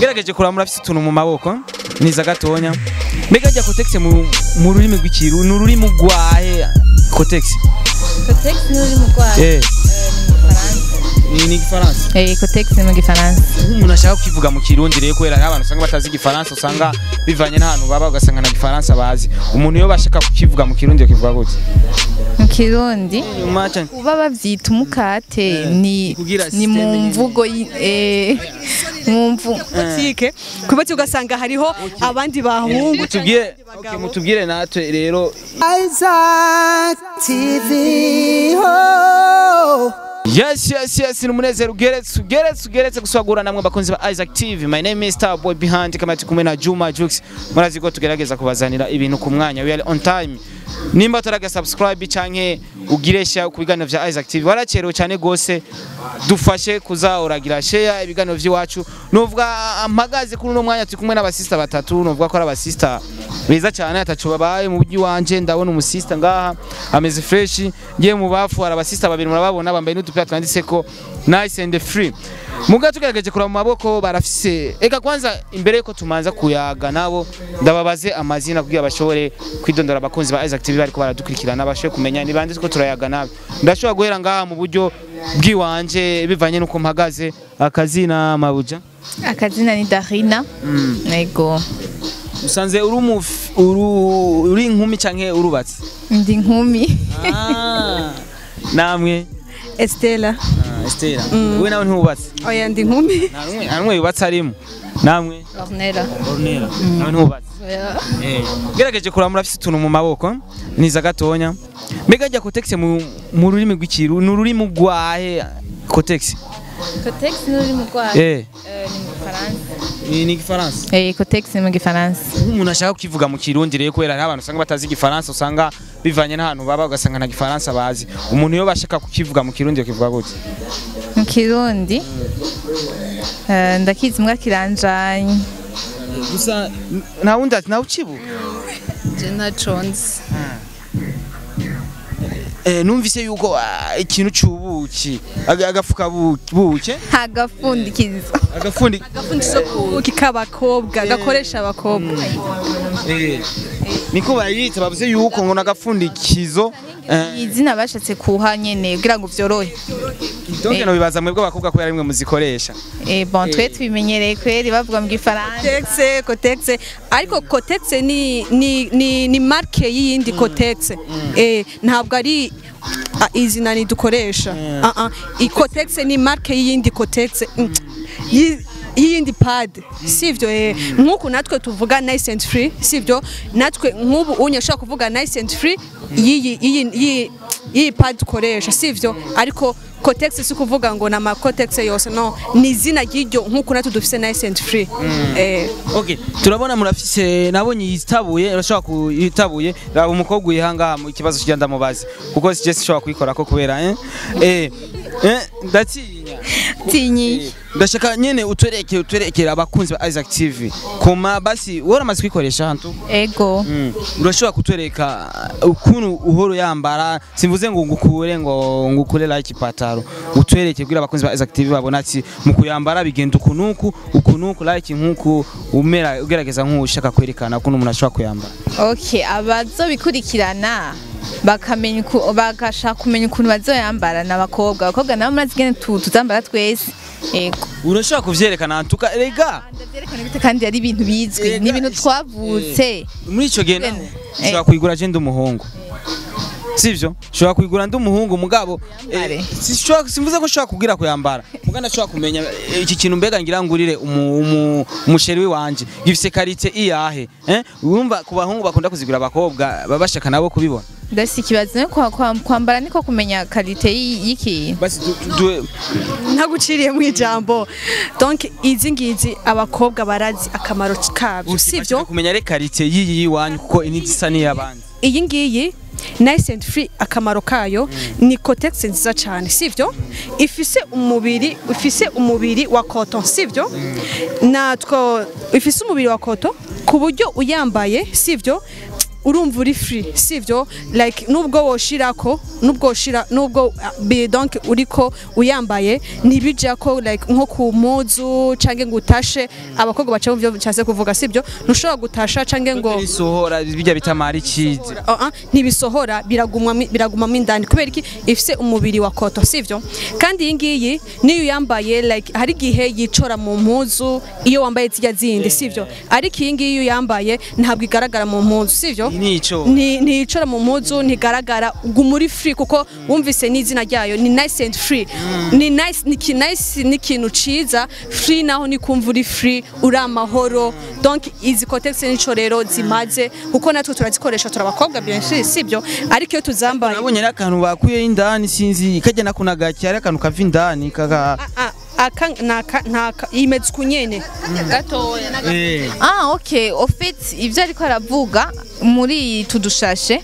gerageje kuraba murafise utuntu mu maboko niza gatonya mbega rya kotegisi mu mu rurimi rw'ikiru ni ururimi rwahe kotegisi Cotex ni uri mu Rwanda. eh Ni ni ni igifaransa Eh, Cotex ni mu Gifaransa. umuntu ashaka kukivuga mu kirundi rero kubera hari abantu usanga batazi igifaransa usanga bivanye n'ahantu baba ugasanga na gifaransa bazi umuntu iyo bashaka kukivuga mu kirundi yakivuga gute Mu Kirundi Nyuma cyane. uba bavyita umukate ni kugira ni mu systeme nyene. mvugo y- eh mu mvu botike ku botike ugasanga hariho abandi bahungu mutubwire okay, mutubwire natwe rero Isaac TV. Oh. Yes, yes, yes, ni umunezero ugeretse ugeretse ugeretse guswagura namwe bakunzi ba Isaac TV. My name is Starboy Behind kama turi kumwe na Juma Jux. Murazi ko tugerageza kubazanira ibintu ku mwanya. We are on time. Nimba utaraga subscribe canke ugiresha ku biganiro vya Isaac TV. Waracerewe cyane gose. Dufashe kuza uragira share ibiganiro vy'iwacu. Nuvuga mpagaze kuri uno mwanya turi kumwe n'abasista batatu. Nuvuga ko ari abasista beza cyane atacu babaye mu bujyi wanje ndabona umusista ngaha ameze fresh ngiye mu bafu hari abasista babiri murababona bambaye n'udupira twanditseko nice and free muga tugerageje kuraba mu maboko barafise eka kwanza imbere yuko tumanza kuyaga nabo ndababaze amazina kugira bashobore kwidondora abakunzi ba Isaac TV bariko baradukurikirana bashobore kumenya ni bande ko turayaga nabo ndashobora guhera ngaha mu buryo bwiwanje bivanye nuko mpagaze akazina mabuja akazina ni Darina. Ego. usanze uri umuf- uru- uri inkumi canke urubatse Ndi nkumi. namwe Estela Estera we nawe ntubatse oya ndi nkumi nta numwe nta numwe yubatse arimo namwe Ornella. Ornella nawe ntubatse Eh, gerageje kuraba murafise utuntu mu maboko niza gatonya mbega rya kotegisi mu mu rurimi rw'ikiru ni ururimi rwahe kotegisi Cotex ni uri mu Rwanda. eh Eh, ni mu Gifaransa. ni ni igifaransa Eh, Cotex ni mu Gifaransa. umuntu ashaka kukivuga mu kirundi rero kubera hari abantu usanga batazi igifaransa usanga bivanye n'ahantu baba ugasanga na gifaransa bazi umuntu iyo bashaka kukivuga mu kirundi yakivuga gute Mu Kirundi eh, ndakizi mbwa kiranjanye. gusa nta wundi ati nawe ukibuka Je naconze. Eh, numvise yuko ah, ikintu c'ubuki aga- agafuka bu- buke Agafundikizo. agafundi ubuki k'abakobwa gakoresha abakobwa eh, niko bayita bavuze yuko ngo nagafundikizo eh, izina bashatse kuha nyene kugira ngo vyorohe donc no bibaza mwebwe abakobwa kubera rimwe muzikoresha eh bon twe tubimenyereye kweri bavuga mu gifaransa Cotex Cotex ariko Cotex ni ni ni, ni marke y'iyindi Cotex eh ntabwo ari ah, izina ni dukoresha ah ah i Cotex ni marke y'iyindi Cotex mm, yi- y'iyindi pad sivyo eh nkuko natwe tuvuga nice and free sivyo natwe nk'ubu unye ashaka kuvuga nice and free iyi iyi iyi iyi pad dukoresha sivyo ariko Cotex si kuvuga ngo na ma Cotex yose no ni izina ry'iryo nkuko natwe dufise nice and free eh okay turabona murafise nabonye yitabuye urashobora kuyitabuye raba umukobwa uyihanga mu ikibazo kijya ndamubazi kuko sije sishobora kuyikora ko kubera eh eh eh ndatinya tinyi ndashaka nyene utwereke utwerekere abakunzi ba Isaac TV koma basi waramaze kwikoresha hantu ego Mm. urashobora kutwereka ukuntu uhoro yambara simvuze ngo ngukure ngo ngukure like ipataro utwereke kugira abakunzi ba Isaac TV babona ati mu kuyambara bigenda ukunuku ukunuku like nkuku umera ugerageza nk'ushaka kwerekana ukuntu umuntu ashobora kuyambara okay abazobikurikirana bakamenya uku- bagashaka kumenya ukuntu bazoyambara n'abakobwa abakobwa nabo murazi ingene tu- tuzambara twese ego urashobora kuvyerekana hantuka rega ndavyerekana gute kandi ari ibintu bizwi Ega, ni ibintu is- twavutse muri ico gihe naho Eh. ushobora kuyigura je ndi umuhungu sivyo ushobora kuyigura ndi umuhungu mugabo eh, Yambare. sishobora- simvuze ko ushobora kubwira kuyambara muga ndashobora kumenya eh, iki kintu mbega ngira ngurire umu- umu- umusheri wanje gifise karite iyahe eh urumva ku bahungu bakunda kuzigura abakobwa baba bashaka nabo kubibona ndafise ikibazo no kwa- kwa- kwambara niko kumenya karite y'i- y'ikintu basi du- du- ntaguciriye mu ijambo donc izi ngizi abakobwa barazi akamaro kabyo bashaka sivyo kumenya re karite yiyi yiwanyu kuko ini zisa n'iy'abandi iyi ngiyi nice and free akamaro kayo ni cotex nziza cyane sivyo ifise umubiri ifise umubiri wa cotton sivyo natwo ifise umubiri wa cotton ku buryo uyambaye sivyo urumva uri free sivyo like nubwo woshirako nubwo woshira nubwo uh, bi- donc uriko uyambaye ntibija ko like nko ku muzu canke ngo utashe abakobwa baca mu byo cyase kuvuga sivyo ntushobora gutasha canke ngo bisohora bijya bitamara ikizi Uh -uh, ntibisohora biragumwa biragumamo indani kubera iki ifise umubiri wa koto sivyo kandi iyi ngiyi niyo uyambaye like hari igihe yicora mu mpuzu iyo wambaye zijya zindi sivyo ariko iyi ngiyi iyo uyambaye ntabwo igaragara mu mpuzu sivyo nico Ni- nticora mu mpuzu ntigaragara guma uri free kuko wumvise n'izina ryayo ni nice and free ni nice ni ki- nice ni ikintu ciza free naho ni kumva uri free uri amahoro donc izi cotex nico rero zimaze kuko natwe turazikoresha turabakobwa bien sûr sibyo ariko iyo tuzambaye nabonye n'akantu bakuyeho indani sinzi kajya nakuna gake hari akantu kava indani kaka Ah, aka naka naka imeze kunyene gatoya eh Ah, ok. Au fait, ivyo ariko aravuga muri tudushashe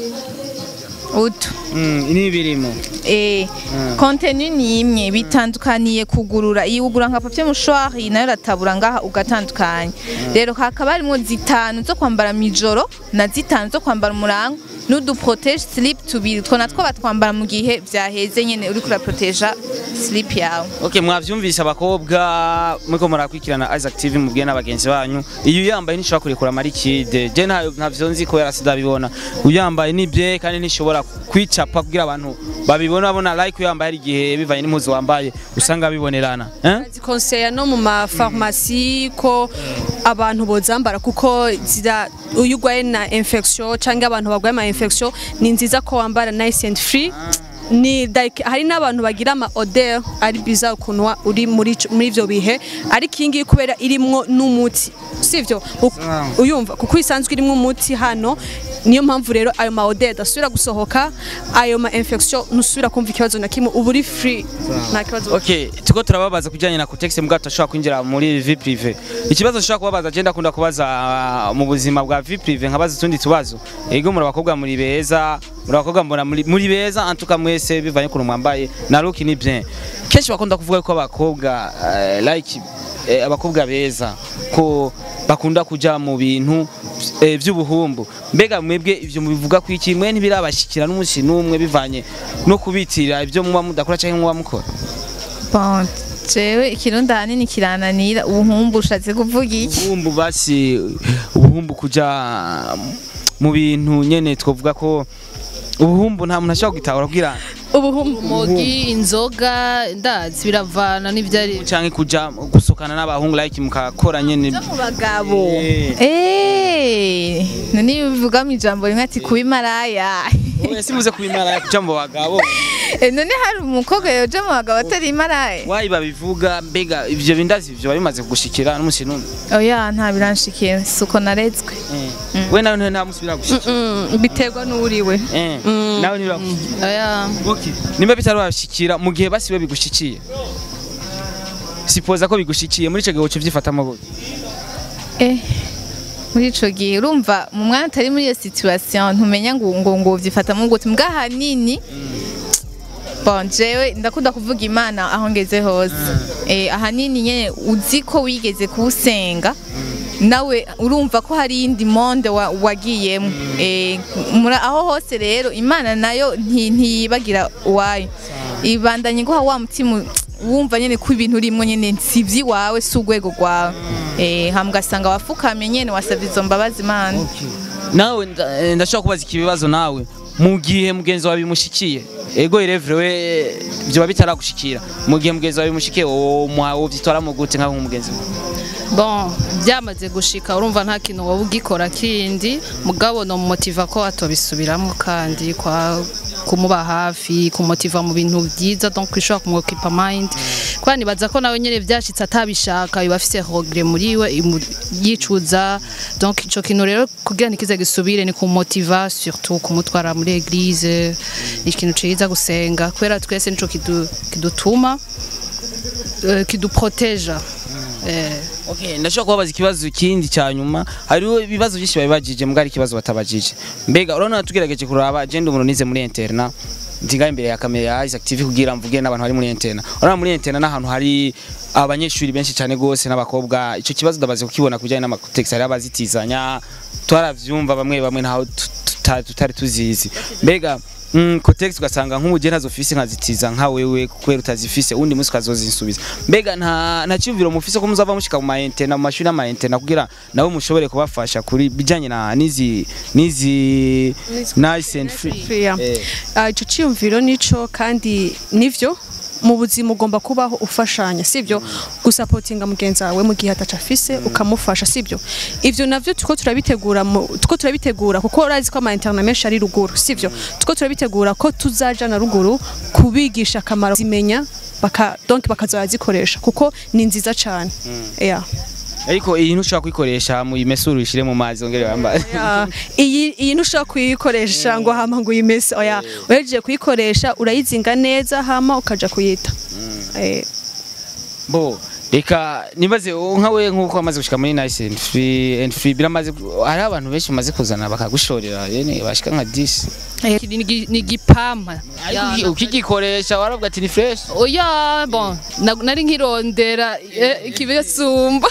utu mm, ni birimo eh contenu ni imwe bitandukaniye kugurura iyi ugura nka papier mouchoir iyi nayo ratabura ngaha ugatandukanya rero hakaba harimo zitanu zo kwambara mijoro na zitanu zo kwambara umurango n'udu protege slip tubiri two natwo batwambara mu gihe vyaheze nyene uriko uraproteja slip yawe Okay, mwavyumvise abakobwa muriko murakurikirana Isaac TV mubwiye n'abagenzi banyu iyo uyambaye ntishobora kurekura marikide je ntayo ntavyo nzi kubera sidabibona uyambaye nibye kandi ntishobora kwicapa kugira abantu babibona babona like uyambaye hari igihe bivanye n'impuzu wambaye usanga bibonerana eh? zikonseya no mu mafarumasi ko abantu bozambara kuko zira uyu urwaye na infection cyangwa abantu barwaye ama infection ni nziza ko wambara nice and free ni like hari n'abantu bagira ama odeur ari biza ukuntu wa- uri muri ico- muri ivyo bihe ariko iyi ngiyi kubera irimwo n'umuti sivyo U- uyumva kuko isanzwe irimwo umuti hano niyo mpamvu rero ayo ma odeur adasubira gusohoka ayo ma infection ntusubira kumva ikibazo na kimwe uba uri free nta kibazo Okay, tuko turababaza kujyanye na context mbwa tutashobora kwinjira muri vie prive. Ikibazo nshobora kubabaza je ndakunda kubaza ah, mu buzima bwa vie prive nkabaza utundi tubazo. Ego muri abakobwa muri beza, muri abakobwa mbona muri muri beza antuka mwese bivanye ku mwambaye na look ni bien. Kenshi bakunda kuvuga ko abakobwa eh, like eh, abakobwa beza ko bakunda kuja mu bintu eh, vy'ubuhumbu. Mbega mwebwe ivyo mubivuga ku iki mwe ntibirabashikira n'umunsi n'umwe bivanye no kubitira ivyo muba mudakora canke muba mukora. bon jewe ikirundi ahanini kirananira ubuhumbu ushatse kuvuga iki ubuhumbu basi ubuhumbu kuja mu bintu nyene twovuga ko ubuhumbu nta muntu ashobora gutahura kugira urumogi inzoga ndazi biravana n'ivyari canke kuja gusokana n'abahungu like mukakora nyene mu bagabo Eh. eh none iyo bivuga mu ijambo rimwe ati kuba imaraya oya simuze kubimara kuja mu bagabo Eh, none hari umukobwa yoja mu bagabo atari imaraya wayi babivuga mbega ivyo bindazi ivyo bimaze kugushikira n'umusi n'umwe oya nta biranshikiye suko narezwe we nawe nta musi biragushikira Mm, biterwa n'uriwe Eh, nawe ntibiragushikira aya Okay. nimba bitarabashikira mu gihe basiwe bigushikiye sipoza ko bigushikiye muri ico gihe woca uvyifatamo gute eh muri ico gihe urumva mu mwana utari muri iyo situation ntumenya ngo ngo ngo vyifatamo gute mbwa hanini bon jewe ndakunda kuvuga imana aho ngeze hose eh ahanini nyene uzi ko wigeze kuwusenga nawe urumva ko hari iyindi monde wa- wagiyemo eh mura- aho hose rero imana nayo nti- ntiyibagira uwayo ibandanye guha wa mutima wumva nyene ko ibintu urimwo nyene si iwawe si urwego rwawe eh hama ugasanga wafukamye nyene wasavye izo mbabazi imana nawe nda- eh, ndashobora kubaza iki bibazo nawe mu gihe mugenzi wawe bimushikiye ego irevure we byoba bitaragushikira mu gihe mugenzi wawe bimushikiye wowe umuha wovyitwaramo gute nkaho nk'umugenzi wawe bon byamaze gushika urumva nta kintu wowe ugikora kindi mugabo no motiva ko atobisubiramo kandi kwa kumuba hafi kumutiva mu bintu byiza donc ishobora kumwokipa mind kwa nibaza ko nawe nyene vyashitse atabishaka biba afise regret muri we imu- yicuza donc ico kintu rero kugira ntikize gisubire ni kumumotiva surtout kumutwara muri eglise ni ikintu ciza gusenga kubera twese nico kidu- kidutuma eh, kiduproteja eh, Okay, ndashobora kubabaza ikibazo kindi cya nyuma hariho ibibazo byinshi babibajije mbwa ari ikibazo batabajije mbega urabona tugerageje kuraba agenda umuntu nize muri interna ndiga imbere ya kamera ya Isaac TV kugira mvuge n'abantu bari muri interna urabona muri interna n'ahantu hari abanyeshuri benshi cyane gose n'abakobwa ico kibazo ndabaze kukibona kujyanye n'amatext hari abazitizanya twaravyumva bamwe bamwe ntaho tu- tuta- tutari tuzizi mbega Mm, Cotex ugasanga nk'umugeni azofise nkazitiza nka wewe kubera utazifise undi munsi ukazozinsubiza mbega nta nta cyumviro mufise ko muzava mushika mu maintena mu mashuri y'amaintena kugira nabo mushobore kubafasha kuri bijanye na nizi nizi nice and free Free, Eh. Ah, ico ciyumviro nico kandi nivyo mu buzima ugomba kubaho ufashanya sibyo gusapotinga mugenzi wawe mu gihe ataca afise ukamufasha sibyo ivyo navyo tuko turabitegura mu- tuko turabitegura kuko urazi ko ama internet menshi ari ruguru sibyo tuko turabitegura ko tuzaja na ruguru kubigisha akamaro zimenya baka donc bakazazikoresha kuko ni nziza cyane yeah. ariko iyi ntushobora kuyikoresha mu imesuru uyishire mu mazi ongere wambaye Ah, iyi iyi ntushobora kuyikoresha ngo hama ngo uyimese oya uhejeje kuyikoresha urayizinga neza hama ukaja kuyita Eh, bo reka nibaze uwo nka we nk'uko wamaze gushika muri nice and free and free biramaze hari abantu benshi bamaze kuzana bakagushorera yene bashika nka 10 Iki ni igi- ni igipampa Ya, Ariko uki- ukigikoresha waravuga ati ni fresh oya bon na- nari nkirondera eh, ikibisumba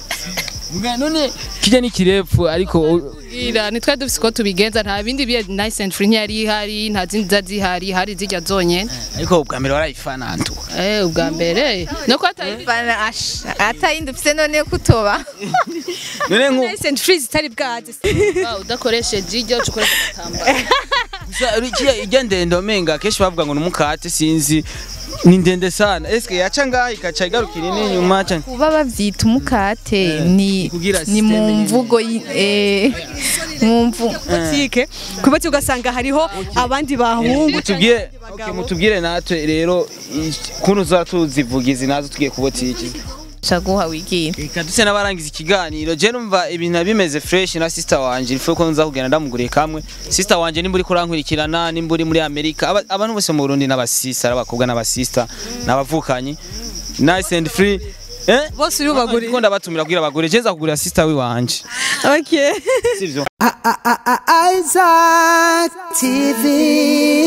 Mbwa none kijya ni kirefu ariko u- Ira nitwe dufise ko tubigenza nta bindi biye nice and free ntiyari ihari nta zindi za zihari hari zijya zonyene ariko ubwa mbere warayifana ntu eh ubwa mbere no ko atari Bana asha atayindi ufise none kutoba none nku nice and free zitari bwaze Wow, udakoresheje iryo ukoresha agatambaro kijya ijya ndende omenga kenshi bavuga ngo numukate sinzi ni ndende sana eske yaca ngaha ikaca igarukira ini nyuma cyane kuba bavyita umukate ni kugira ni systeme mu nyene. mvugo yi- eh mu mvu butike kubati ugasanga hariho abandi bahungu mutubwire okay, mutubwire natwe rero i- kuntu za tuzivugizi nazo tugiye kubotiki shaguha wigira Reka duse n'abarangiza ikiganiro je numva ibintu bimeze fresh na sister wanje ifu ko nza kugenda ndamuguriye kamwe sister wanje nimba uri kurankurikirana nimba uri muri Amerika aba- abantu bose mu Burundi n'abasista abakobwa n'abasista n'abavukanyi nice and free eh bose uri bubagurire Ndiko ndabatumira kugira bagure je nza kugurira sister wiwanje okay sivyo Isaac TV.